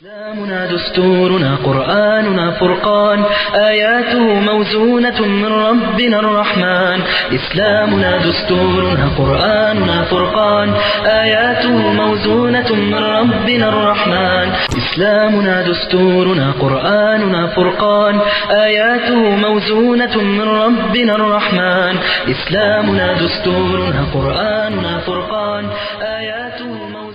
إسلامنا دستورنا قرآننا فرقان آياته موزونة من ربنا الرحمن إسلامنا دستورنا قرآننا فرقان آياته موزونة من ربنا الرحمن إسلامنا دستورنا قرآننا فرقان آياته موزونة من ربنا الرحمن إسلامنا دستورنا قرآننا فرقان آياته موزونة من ربنا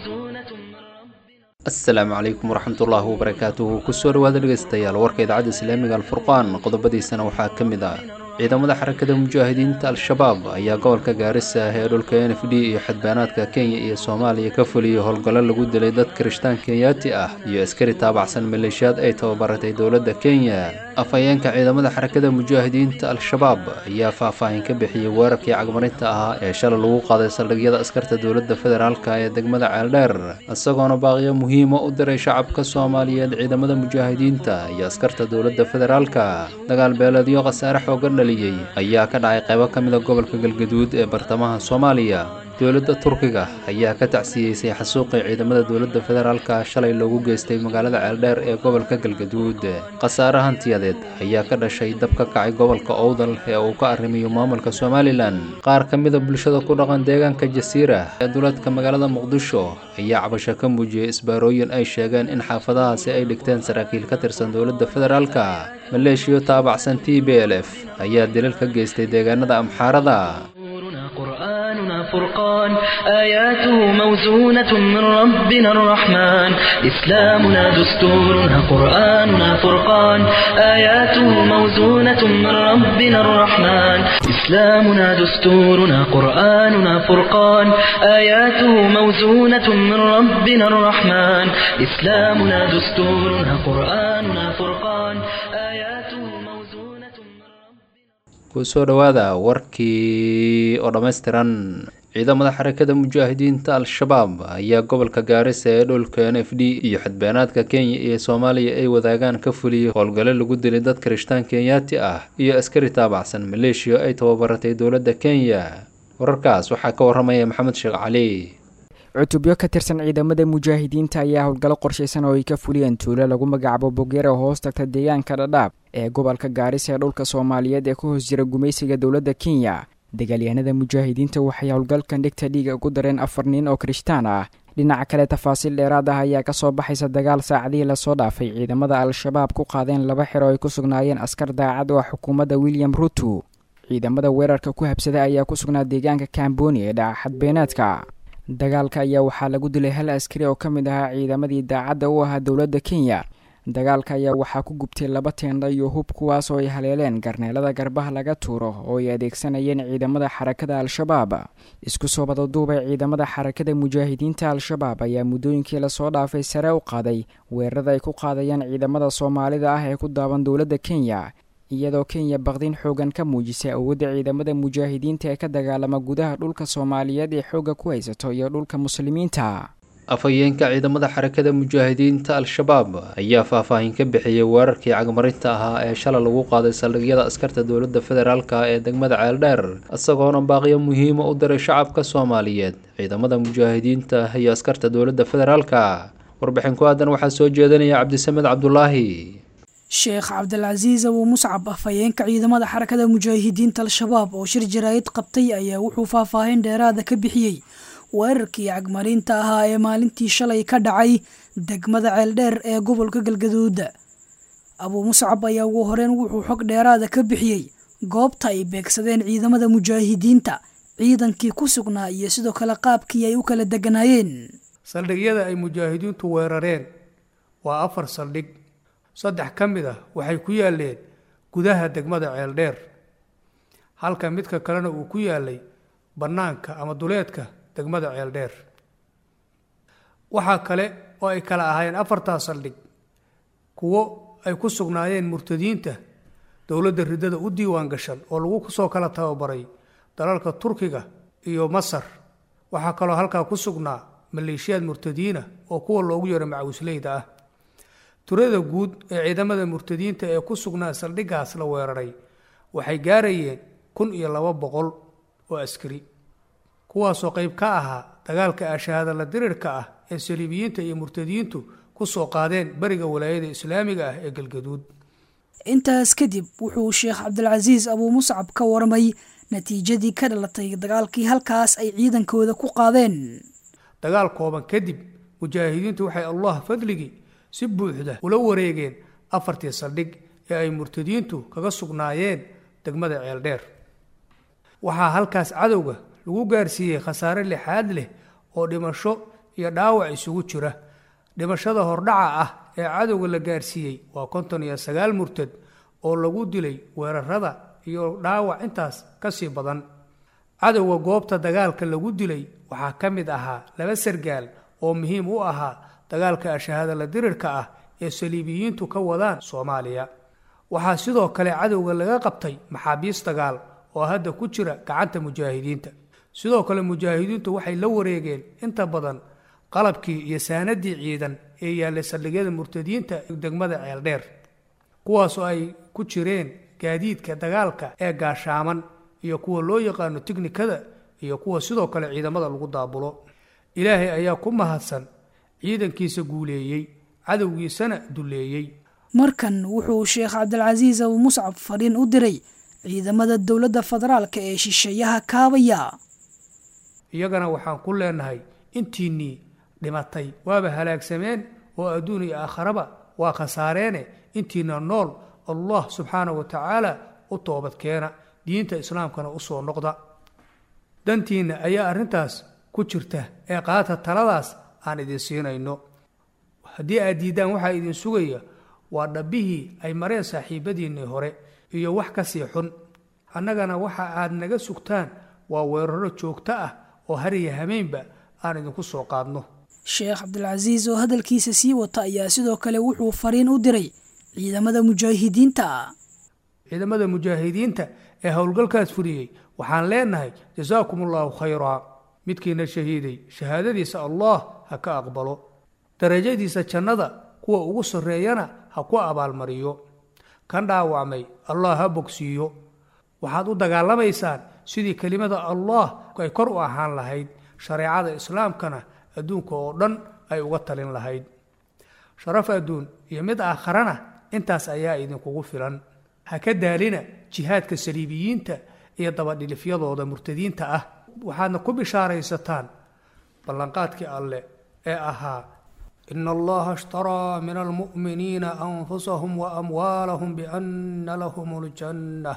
asalaamu calaykum waraxmatullaahi wabarakaatuhu kusoo dhawaada dhegeystayaal warka idaacadda islaamiga alfurqaan qodobadiisana waxaa ka mid ah ciidamada xarakada mujaahidiinta al-shabaab ayaa gobolka gaarisa ee dhulka n f d iyo xadbaanaadka kenya iyo soomaaliya ka fuliyay howlgallo lagu dilay dad kirishtaan kenyaati ah iyo askari taabacsan maleeshiyaad ay tababaratay dowladda kenya afhayeenka ciidamada xarakada mujaahidiinta al-shabaab ayaa faahfaahin ka bixiyey weerarkii cagmarinta ahaa ee shalay lagu qaaday saldhigyada askarta dowladda federaalka ee degmada ceeldheer isagoona baaqiyo muhiima u diray shacabka soomaaliyeed ciidamada mujaahidiinta iyo askarta dowladda federaalka dagaal beeleedyo khasaare xoogan dhaliyey ayaa ka dhacay qaybo ka mida gobolka galgaduud ee bartamaha soomaaliya dowladda turkiga ayaa ka tacsiyeysay xasuuqii ciidamada dowladda federaalka shalay loogu geystay magaalada ceeldheer ee gobolka galgaduud khasaare hantiyadeed ayaa ka dhashay dab ka kacay gobolka owdal ee uu ka arrimayo maamulka somalilan qaar ka mida bulshada ku dhaqan deegaanka jasiira ee duleedka magaalada muqdisho ayaa cabasho ka muujiyey isbaarooyin ay sheegeen in xaafadahaasi ay dhigteen saraakiil ka tirsan dowladda federaalka maleeshiyo taabacsan t b l f ayaa dilal ka geystay deegaanada amxaarada دستورنا قرآننا فرقان آياته موزونة من ربنا الرحمن إسلامنا دستورنا قرآننا فرقان آياته موزونة من ربنا الرحمن إسلامنا دستورنا قرآننا فرقان آياته موزونة من ربنا الرحمن إسلامنا دستورنا قرآننا فرقان آياته موزونة من ربنا kusoo dhowaada warkii oo dhammaystiran ciidamada xarakada mujaahidiinta al-shabaab ayaa gobolka gaarisa ee dhulka n f d iyo xadbeenaadka kenya iyo soomaaliya ay wadaagaan ka fuliyey howlgalo lagu dilay dad kirishtaan kenyaati ah iyo askari taabacsan maleeshiya ay tababaratay dowladda kenya wararkaas waxaa ka waramaya maxamed sheekh cali cutubyo ka tirsan ciidamada mujaahidiinta ayaa howlgallo qorshaysan oo ay ka fuliyeen tuulo lagu magacaabo bogeera oo hoos tagta deegaanka dhadhaab ee gobolka gaarisa ee dhulka soomaaliyeed ee ku hoos jira gumaysiga dowladda kenya dagaalyahanada mujaahidiinta waxay howlgalkan dhigta dhiiga ugu dareen afar nin oo kirishtaan ah dhinaca kale tafaasiil dheeraad ah ayaa kasoo baxaysa dagaal saacadihii lasoo dhaafay ciidamada al-shabaab ku qaadeen laba xero ay ku sugnaayeen askar daacad oo ah xukuumadda william ruto ciidamada weerarka ku habsada ayaa ku sugnaa deegaanka kamboni ee dhaca xadbeenaadka dagaalka ayaa waxaa lagu dilay hal askari oo ka mid ahaa ciidamadii daacadda u ahaa dowladda kenya dagaalka ayaa waxaa ku gubtay laba teendha iyo hub kuwaas oo ay haleeleen garneelada garbaha laga tuuro oo ay adeegsanayeen ciidamada xarakada al-shabaab isku soo badaduubay ciidamada xarakada mujaahidiinta al-shabaab ayaa muddooyinkii lasoo dhaafay sare u qaaday weerarada ay ku qaadayaan ciidamada soomaalida ah ee ku daaban dowladda kenya iyadoo kenya baqdin xoogan ka muujisay awoodda ciidamada mujaahidiinta ee ka dagaalama gudaha dhulka soomaaliyeed ee xoogga ku haysato iyo dhulka muslimiinta afhayeenka ciidamada xarakada mujaahidiinta al-shabaab ayaa faahfaahin ka bixiyey weerarkii cagmarinta ahaa ee shalay lagu qaaday saldhigyada askarta dowladda federaalka ee degmada ceeldheer isagoona baaqiyo muhiima u diray shacabka soomaaliyeed ciidamada mujaahidiinta iyo askarta dowladda federaalka warbixin ku aadan waxaa soo jeedinaya cabdisamed cabdulaahi sheekh cabdilcasiis abuu muscab afhayeenka ciidamada xarakada mujaahidiinta al-shabaab oo shir jaraa'id qabtay ayaa wuxuu faahfaahin dheeraada ka bixiyey weerarkii cagmarinta ahaa ee maalintii shalay ka dhacay degmada ceeldheer ee gobolka galgaduud abuu muscab ayaa ugu horeyn wuxuu xog dheeraada ka bixiyey goobta ay beegsadeen ciidamada mujaahidiinta ciidankii ku sugnaa iyo sidoo kale qaabkii ay u kala deganaayeen saldhigyada ay mujaahidiintu weerareen waa afar saldhig saddex ka mid ah waxay ku yaaleen gudaha degmada ceeldheer halka midka kalena uu ku yaalay bannaanka ama duleedka degmada ceeldheer waxaa kale oo ay kala ahaayeen afartaa saldhig kuwo ay ku sugnaayeen murtadiinta dowladda riddada u diiwaan gashan oo lagu soo kala tababaray dalalka turkiga iyo masar waxaa kaloo halkaa ku sugnaa maleeshiyaad murtadiina oo kuwa loogu yeero macawisleyda ah turada guud ee ciidamada murtadiinta ee ku sugnaa saldhiggaas la weeraray waxay gaarayeen kun iyo laba boqol oo askari kuwaasoo qayb ka ahaa dagaalka ashahaadala dirirka ah ee saliibiyiinta iyo murtadiintu ku soo qaadeen beriga walaayada islaamiga ah ee galgaduud intaas kadib wuxuu sheekh cabdilcasiis abuu muscab ka warmay natiijadii ka dhalatay dagaalkii halkaas ay ciidankooda ku qaadeen dagaal kooban kadib mujaahidiintu waxay allah fadligii si buuxda ula wareegeen afartii saldhig ee ay murtadiintu kaga sugnaayeen degmada ceeldheer waxaa halkaas cadowga lagu gaarsiiyey khasaare lixaad leh oo dhimasho iyo dhaawac isugu jira dhimashada hordhaca ah ee cadowga la gaarsiiyey waa konton iyo sagaal murtad oo lagu dilay weerarada iyo dhaawac intaas ka sii badan cadowga goobta dagaalka lagu dilay waxaa ka mid ahaa laba sargaal oo muhiim u ahaa dagaalka ashahaadala dirirka ah ee saliibiyiintu ka wadaan soomaaliya waxaa sidoo kale cadowga laga qabtay maxaabiis dagaal oo hadda ku jira gacanta mujaahidiinta sidoo kale mujaahidiintu waxay la wareegeen inta badan qalabkii iyo saanadii ciidan ee yaallay saldhigyada murtadiinta degmada ceeldheer kuwaasoo ay ku jireen gaadiidka dagaalka ee gaashaaman iyo kuwa loo yaqaano tiknikada iyo kuwa sidoo kale ciidamada lagu daabulo ilaahay ayaa ku mahadsan ciidankiisa guuleeyey cadowgiisana duleeyey markan wuxuu sheekh cabdilcasiis abuu muscab fadhiin u diray ciidamada dowladda federaalka ee shisheeyaha kaabaya iyagana waxaan ku leenahay intiinnii dhimatay waaba halaagsameen oo adduun iyo aakharaba waa khasaareene intiina nool allah subxaana wa tacaala u toobadkeena diinta islaamkana usoo noqda dantiinna ayaa arrintaas ku jirta ee qaata taladaas aan idin siinayno haddii aad diiddaan waxaa idin sugaya waa dhabbihii ay mareen saaxiibadiinnii hore iyo wax ka sii xun annagana waxa aad naga sugtaan waa weeraro joogto ah oo hariya hameynba aan idinku soo qaadno sheekh cabdilcasiis oo hadalkiisa sii wata ayaa sidoo kale wuxuu fariin u diray ciidamada mujaahidiinta ciidamada mujaahidiinta ee howlgalkaas furiyey waxaan leenahay jasaakum allahu khayraa midkiina shahiiday shahaadadiisa allah ha ka aqbalo darajadiisa jannada kuwa ugu sarreeyana ha ku abaalmariyo kan dhaawacmay allah ha bogsiiyo waxaad u dagaalamaysaan sidii kelimada allah ay kor u ahaan lahayd shareecada islaamkana adduunka oo dhan ay uga talin lahayd sharaf adduun iyo mid aakharana intaas ayaa idinkugu filan ha ka daalina jihaadka saliibiyiinta iyo dabadhilifyadooda murtadiinta ah waxaadna ku bishaaraysataan ballanqaadkii alle ee ahaa ina allaha ishtaraa min almu'miniina anfusahum waamwaalahum biana lahum اljanna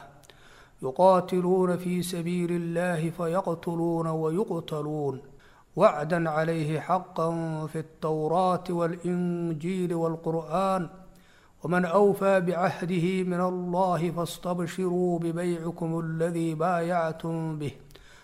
yuqaatiluuna fi sabiili اllahi fayaqtuluuna wayuqtaluun wacda calayhi xaqa fi اltawraati waاlinjiili wاlqur'an wman أwfى bcahdihi min allahi faاstabshiruu bbaycikum اladii baayactum bih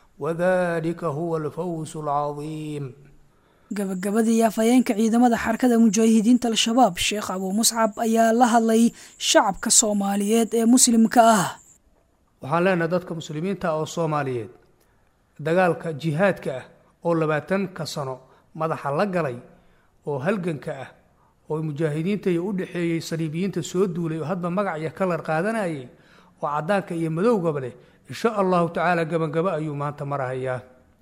wadalika huwa alfawz اlcaظiim gabagabadii afhayeenka ciidamada xarakada mujaahidiinta al-shabaab sheekh abuu muscab ayaa la hadlay shacabka soomaaliyeed ee muslimka ah waxaan leenahay dadka muslimiinta oo soomaaliyeed dagaalka jihaadka ah oo labaatanka sano madaxa la galay oo halganka ah oo mujaahidiinta iyo u dhexeeyey saliibiyiinta soo duulay oo hadba magac iyo kalar qaadanayay oo caddaanka iyo madowgaba leh insha allahu tacaala gabangabo ayuu maanta marahayaa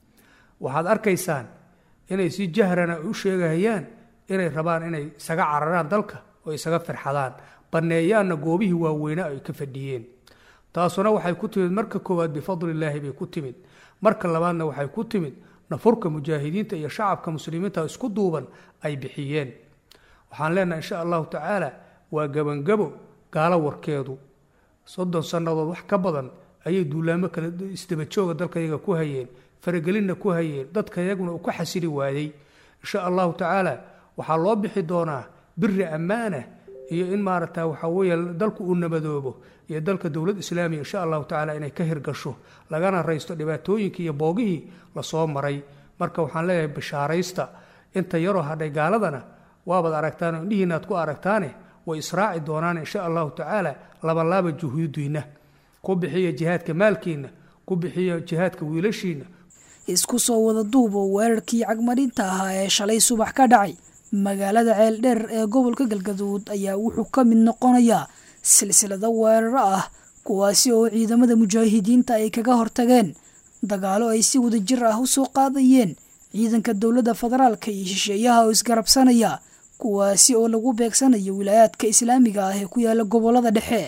waxaad arkaysaan inay si jahrana u sheegahayaan inay rabaan inay isaga cararaan dalka oo isaga firxadaan banneeyaanna goobihii waaweynaa ay ka fadhiyeen taasuna waxay ku timid marka koowaad bifadlillaahi bay ku timid marka labaadna waxay ku timid nafurka mujaahidiinta iyo shacabka muslimiinta isku duuban ay bixiyeen waxaan leenahay insha allahu tacaala waa gabangabo gaalo warkeedu soddon sannadood wax ka badan ayay duulaamo kale isdabajooga dalkayaga ku hayeen faragelinna ku hayeen dadkayaguna uu ka xasili waayey insha allahu tacaala waxaa loo bixi doonaa biri ammaana iyo in maaragta waxaa weeye dalku uu nabadoobo iyo dalka dowlad islaamiya insha allahu tacaala inay ka hirgasho lagana raysto dhibaatooyinkii iyo boogihii lasoo maray marka waxaan leeyahay bishaaraysta inta yaroo hadhay gaaladana waabaad aragtaan indhihiinaad ku aragtaane way israaci doonaan insha allahu tacaala labalaaba juhuudiinna ku bixiya jihaadka maalkiinna ku bixiya jihaadka wiilashiinna isku soo wada duubo weerarkii cagmarinta ahaa ee shalay subax ka dhacay magaalada ceeldheer ee gobolka galgaduud ayaa wuxuu ka mid noqonayaa silsilado weeraro ah kuwaasi oo ciidamada mujaahidiinta ay kaga hortageen dagaalo ay si wadajir ah u soo qaadayeen ciidanka dowladda federaalka iyo shisheeyaha oo isgarabsanaya kuwaasi oo lagu beegsanayo wilaayaadka islaamiga ah ee ku yaala gobolada dhexe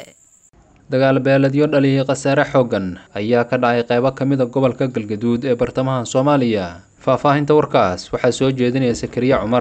dagaal beeledyo dhaliyay khasaare xooggan ayaa ka dhacay qeybo ka mid a gobolka galgaduud ee bartamaha soomaaliya faahfaahinta warkaas waxaa soo jeedinaya sakariya cumar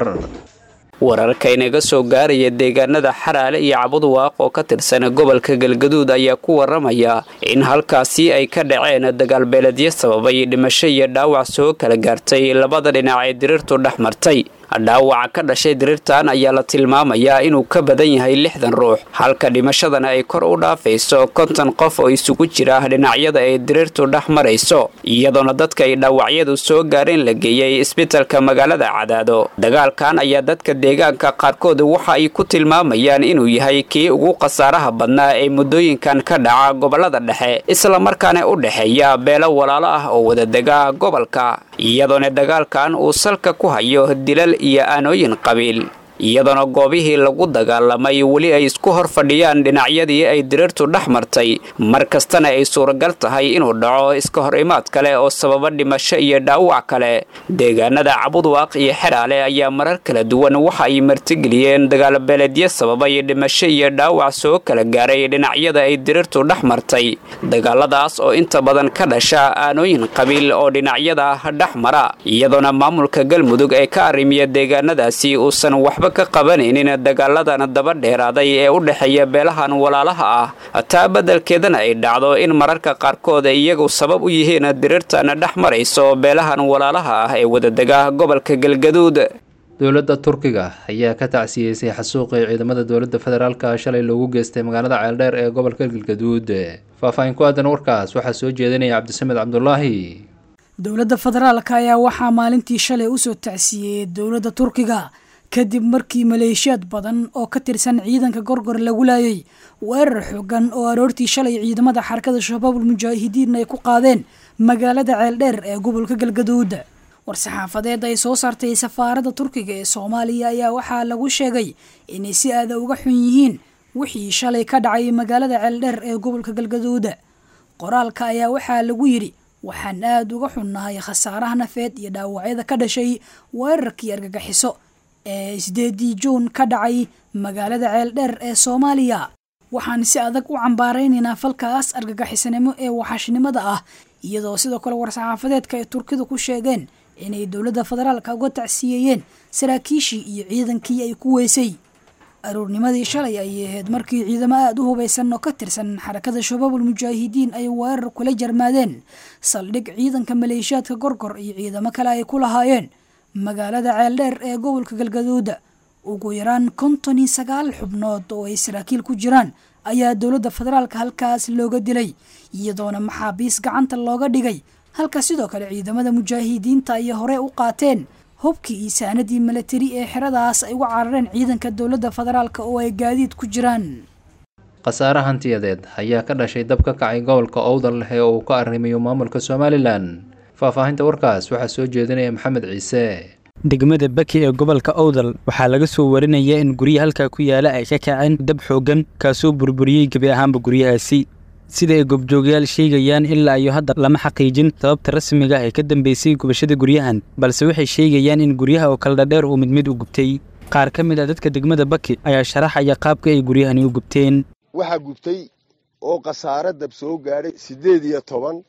wararka inaga soo gaaraya deegaanada xaraale iyo cabudwaaq oo ka tirsan gobolka galgaduud ayaa ku waramaya in halkaasi ay ka dhaceen dagaalbeeledyo sababay dhimasho iyo dhaawac soo kala gaartay labada dhinac ee diriirtu dhex martay dhaawaca ka dhashay diriirtan ayaa la tilmaamayaa inuu ka badan yahay lixdan ruux halka dhimashadana ay kor u dhaafayso konton qof oo isugu jira dhinacyada ay diriirtu dhex marayso iyadoona dadka ay dhaawacyadu soo gaareen la geeyey isbitalka magaalada cadaado dagaalkan ayaa dadka deegaanka qaarkood waxa ay ku tilmaamayaan inuu yahay kii ugu khasaaraha badnaa ee muddooyinkan ka dhaca gobolada dhexe islamarkaana u dhexeeya beelo walaalo ah oo wadadega gobolka iyadoona dagaalkan uu salka ku hayo dilal iyo aanooyin qabiil iyadoona goobihii lagu dagaalamay weli ay isku hor fadhiyaan dhinacyadii ay diriirtu dhex martay mar kastana ay suuragal tahay inuu dhaco iska hor imaad kale oo sababa dhimasho iyo dhaawac kale deegaanada cabudwaaq iyo xeraale ayaa marar kala duwan waxa ay martigeliyeen dagaalbeeleedyo sababay dhimasho iyo dhaawac soo kala gaaray dhinacyada ay diriirtu dhex martay dagaaladaas oo inta badan ka dhasha aanooyin qabiil oo dhinacyada dhex mara iyadoona maamulka galmudug ee ka arrimiya deegaanadaasi uusan waxba ka qabanaynin dagaaladan daba dheeraaday ee u dhexeeya beelahan walaalaha ah taa beddelkeedana ay dhacdo in mararka qaarkood ay iyagu sabab u yihiin diriirtan dhex marayso beelahan walaalaha ah ee wadadega gobolka galgaduud dowladda turkiga ayaa ka tacsiyeysay xasuuqii ciidamada dowladda federaalka shalay loogu geystay magaalada ceeldheer ee gobolka galgaduud faahfaahin ku aadan warkaas waxaa soo jeedinaya cabdisamed cabdulaahi dowladda federaalka ayaa waxaa maalintii shalay usoo tacsiyeeyey dowladda turkiga kadib markii maleeshiyaad badan oo ka tirsan ciidanka gorgor lagu laayay weerar xoogan oo aroortii shalay ciidamada xarakada shabaabul mujaahidiin ay ku qaadeen magaalada ceeldheer ee gobolka galgaduud war-saxaafadeed ay soo saartay safaaradda turkiga ee soomaaliya ayaa waxaa lagu sheegay inay si aada uga xun yihiin wixii shalay ka dhacay magaalada ceeldheer ee gobolka galgaduud qoraalka ayaa waxaa lagu yidhi waxaan aada uga xunnahay khasaaraha nafeed iyo dhaawacyada ka dhashay weerarkii argagaxiso ee sideedii juun ka dhacay magaalada ceeldheer ee soomaaliya waxaan si adag u cambaaraynaynaa falkaas argagixisnimo ee waxashnimada ah iyadoo sidoo kale war-saxaafadeedka ay turkidu ku sheegeen inay dowladda federaalka uga tacsiyeeyeen saraakiishii iyo ciidankii ay ku weysay aruurnimadii shalay ayay ahayd markii ciidamo aada u hubaysan oo ka tirsan xarakada shabaabul mujaahidiin ay weerar kula jarmaadeen saldhig ciidanka maleeshiyaadka gorgor iyo ciidamo kale ay ku lahaayeen magaalada ceeldheer ee gobolka galgaduud ugu yaraan konton iyo sagaal xubnood oo ay saraakiil ku jiraan ayaa dowladda federaalka halkaas looga dilay iyadoona maxaabiis gacanta looga dhigay halka sidoo kale ciidamada mujaahidiinta ay hore u qaateen hubkii iyo saanadii milatari ee xeradaas ay uga carareen ciidanka dowladda federaalka oo ay gaadiid ku jiraan khasaare hantiyadeed ayaa ka dhashay dab ka kacay gobolka owdal leh ee uu ka arrimayo maamulka somalilan faahfaahinta warkaas waxaa soo jeedinaya maxamed ciise degmada baki ee gobolka owdal waxaa laga soo warinaya in gurya halkaa ku yaala ay ka kaceen dab xooggan kaasoo burburiyey gebi ahaanba guryahaasi sida ay gobjoogayaal sheegayaan ilaa iyo hadda lama xaqiijin sababta rasmiga ee ka dambeysay gubashada guryahan balse waxay sheegayaan in guryaha oo kala dhadheer uu mid mid u gubtay qaar ka mid ah dadka degmada baki ayaa sharaxaya qaabka ay guryahani u gubteen waxaa gubtay oo khasaare dab soo gaadhay siddeed iyo toban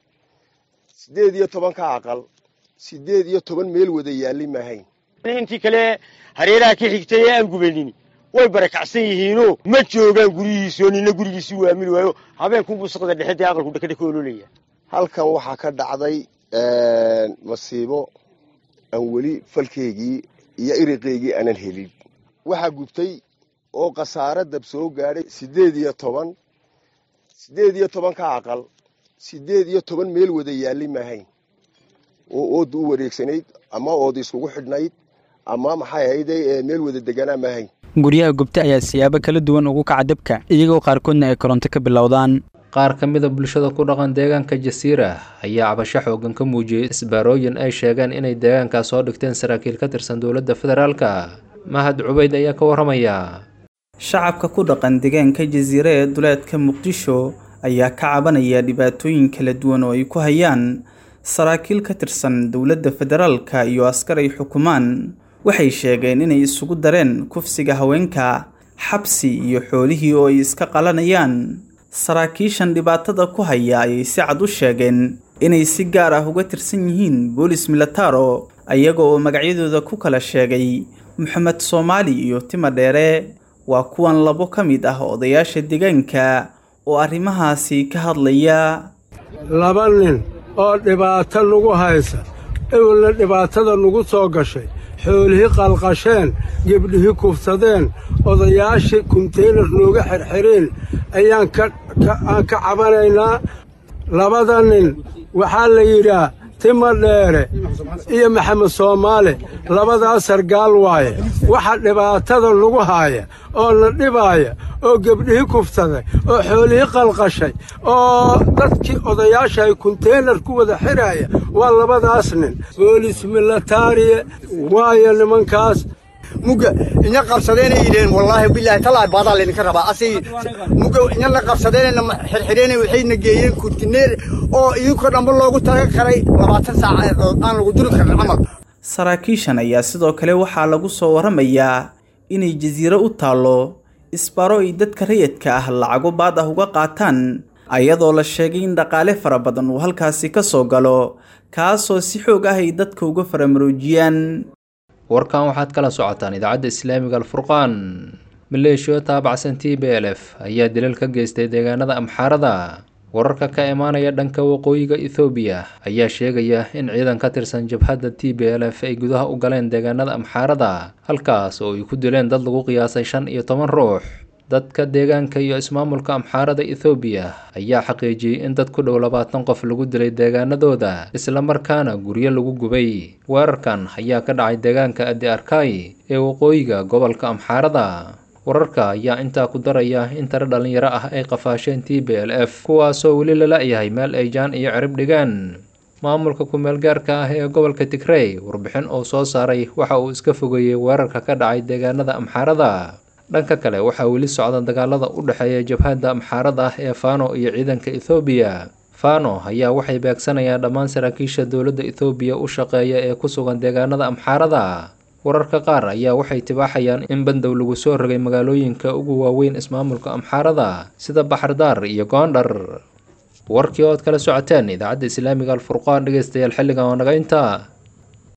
siddeed iyo toban ka aqal siddeed iyo toban meel wada yaalli maahayn intii kale hareeraha ka xigtay ee aan gubanin way barakacsan yihiinoo ma joogaan guryihiisoo nina gurigiisi waamili waayo habeenkunbuu saqda dhexe dee aqalku dhakadha ka ololaya halkan waxaa ka dhacday masiibo aan weli falkeygii iyo iriqeygii aanan helin waxaa gubtay oo khasaare dab soo gaadhay siddeed iyo toban siddeed iyo toban ka aqal siddeed iyo toban meel wada yaalli maahayn oo ooda u wareegsanayd ama ooda iskugu xidhnayd ama maxay ahayday meel wada deganaa maahayn guryaha gubta ayaa siyaabo kala duwan ugu kaca dabka iyagoo qaarkoodna ay koronto ka bilowdaan qaar ka mida bulshada ku dhaqan deegaanka jasiira ayaa cabasho xoogan ka muujiyey isbaarooyin ay sheegeen inay deegaankaas soo dhigteen saraakiil ka tirsan dowladda federaalka mahad cubayd ayaa ka warramaya shacabka ku dhaqan deegaanka jasiira ee duleedka muqdisho ayaa ka cabanaya dhibaatooyin kala duwan oo ay ku hayaan saraakiil ka tirsan dowladda federaalka iyo askar ay xukumaan waxay sheegeen inay isugu dareen kufsiga haweenka xabsi iyo xoolihii oo ay iska qalanayaan saraakiishan dhibaatada ku haya ayay si cad u sheegeen inay si gaar ah uga tirsan yihiin boolis milataro ayaga oo magacyadooda ku kala sheegay moxamed soomaali iyo tima dheere waa kuwan labo ka mid ah odayaasha deegaanka oo arrimahaasi ka hadlaya laba nin oo dhibaato nagu haysa ewelna dhibaatada nagu soo gashay xoolihii qalqasheen gebdhihii kufsadeen odayaashii kunteynar nooga xirxireen ayaan aan ka cabanaynaa labada nin waxaa la yidhaah tima dheere iyo maxamed soomaale labadaas sargaal waaye waxa dhibaatada nagu haaya oo na dhibaaya oo gebdhihii kufsaday oo xoolihii qalqashay oo dadkii odayaasha ay kunteynar ku wada xidhaaya waa labadaas nin boolis milataariye waayo nimankaas muga inya qabsadeenay yidheen wallaahi bilaahi talaa baadaa laydinka rabaa asay muga inyana qabsadeenayna xirxireenay waxayna geeyeen kurtineer oo idinkoo dhanba loogu taga karay labaatan saac aan lagu duri karin camal saraakiishan ayaa sidoo kale waxaa lagu soo warramayaa inay jasiiro u taallo isbaro ay dadka rayidka ah lacago baad ah uga qaataan ayadoo la sheegay in dhaqaale fara badan uu halkaasi ka soo galo kaasoo si xoog ah ay dadka uga faramaroojiyaan warkan waxaad kala socotaan idaacadda islaamiga alfurqaan maleeshiyo taabacsan t b l f ayaa dilal ka geystay deegaanada amxaarada wararka ka imaanaya dhanka waqooyiga ethoobiya ayaa sheegaya in ciidan ka tirsan jabhadda t b l f ay gudaha u galeen deegaanada amxaarada halkaas oo ay ku dileen dad lagu qiyaasay shan iyo toban ruux dadka deegaanka iyo ismaamulka amxaarada ethoobiya ayaa xaqiijiyey in dad ku dhow labaatan qof lagu dilay deegaanadooda islamarkaana guryo lagu gubay weerarkan ayaa ka dhacay deegaanka addi arkay ee waqooyiga gobolka amxaarada wararka ayaa intaa ku daraya in tare dhalinyaro ah ay qafaasheen t b l f kuwaasoo weli lala-yahay meel ay jaan iyo cirib dhigaan maamulka ku-meel gaarka ah ee gobolka tigrey warbixin oo soo saaray waxa uu iska fogeeyey weerarka ka dhacay deegaanada amxaarada dhanka kale waxaa weli socda dagaalada u dhexeeya jabhadda amxaarada ah ee fano iyo ciidanka ethoobiya fano ayaa waxay beegsanayaan dhammaan saraakiisha dowladda ethoobiya u shaqeeya ee ku sugan deegaanada amxaarada wararka qaar ayaa waxay tibaaxayaan in bandow lagu soo rogay magaalooyinka ugu waaweyn ismaamulka amxaarada sida baxardaar iyo goondhar warkii ood kala socoteen idaacadda islaamiga alfurqaan dhegeystayaal xilligan oo naga intaa